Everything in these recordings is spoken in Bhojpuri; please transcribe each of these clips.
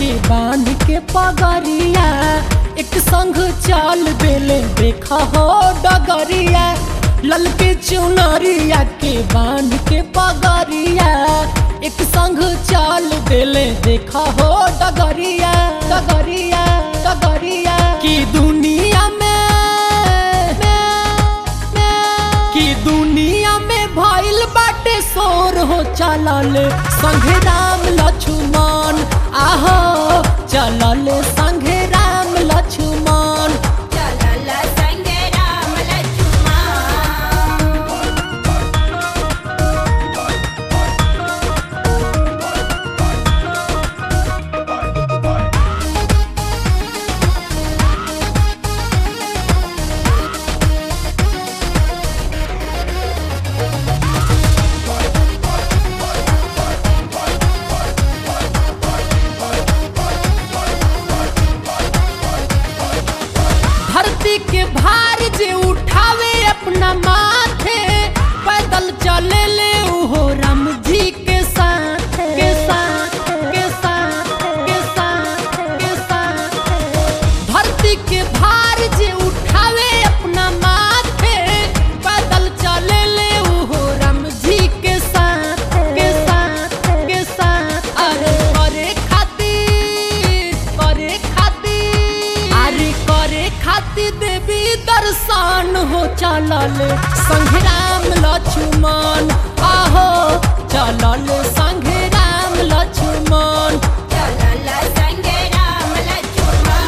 के बांध के पगरिया एक संग चाल बेले देखा हो डगरिया ललके चुनरिया के बांध के पगरिया एक संग चाल बेले देखा हो डगरिया डगरिया डगरिया की दुनिया में की दुनिया में भइल बाटे शोर हो चलल संघे राम लक्ष्मण आहो चलल संघे राम लक्ष्मण चलल संगे राम लक्ष्मण धरती के भार जे उठावे अपना माथे पैदल चले ले उहो राम जी के साथ के साथ के साथ के साथ के साथ धरती के भार जे उठावे अपना माथे पैदल चले ले उहो राम जी के साथ के साथ के साथ अरे करे खातिर करे खातिर अरे करे खातिर देवी दर्शन हो चलल संघे राम लक्ष्मण आहो चलल संघे राम लक्ष्मण चलल संगे राम लक्ष्मण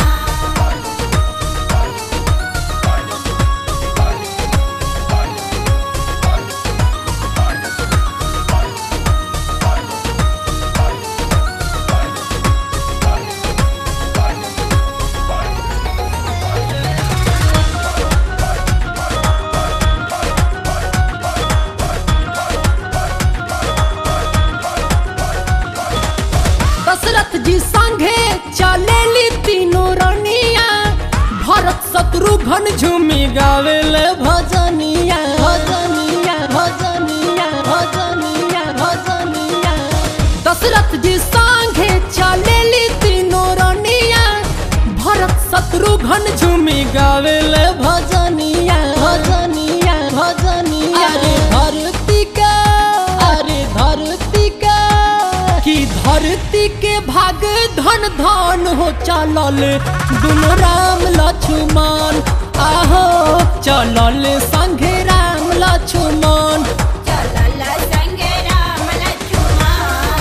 दशरथ जी संघे चलेली तीनों रनिया भरत शत्रुघ्न झूमी गावेले भजनिया भजनिया भजनिया भजनिया भजनिया दशरथ जी संघे चलेली तीनों रनिया भरत शत्रुघ्न झूमी गावेले भजनिया भजनिया भजनिया अरे धरती का अरे धरती का कि धरती के भाग धन धन हो चलल दुनो राम लक्ष्मण आहो चलल संघे राम लक्ष्मण चलल संगे राम लक्ष्मण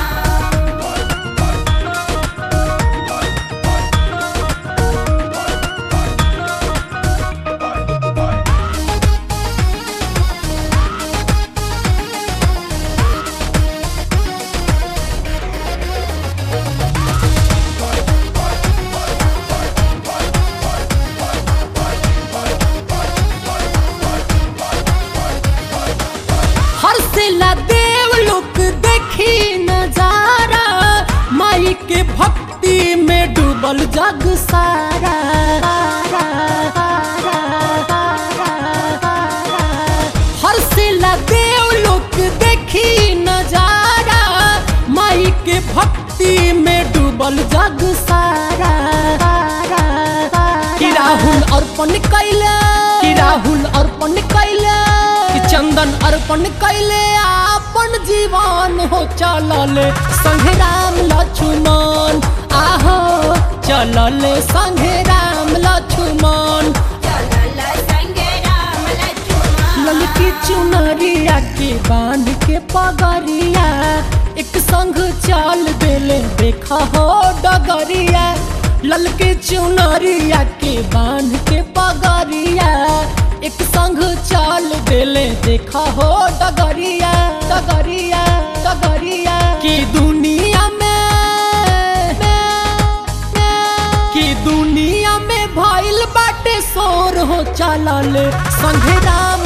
हर्षला देव लोक देखी नजारा माई के भक्ति में डूबल जग सारा हर्षला देव लोक देखी नजारा माई के भक्ति में डूबल जग सारा कि राहुल अर्पण कैले कि राहुल अर्पण कैले कि चंदन अर्पण कैले आपन जीवन हो चलल संघे राम लक्ष्मण आहो चलल संघे राम लक्ष्मण चलल संगे राम लक्ष्मण ललकी चुनरिया के बांध के पगरिया एक संग चाल देले देखा हो डगरिया ललके चुनरिया के बांध के पगरिया एक संग चाल देले देखा हो डगरिया डगरिया डगरिया की दुनिया में की दुनिया में भइल बाटे शोर हो चलल संघे राम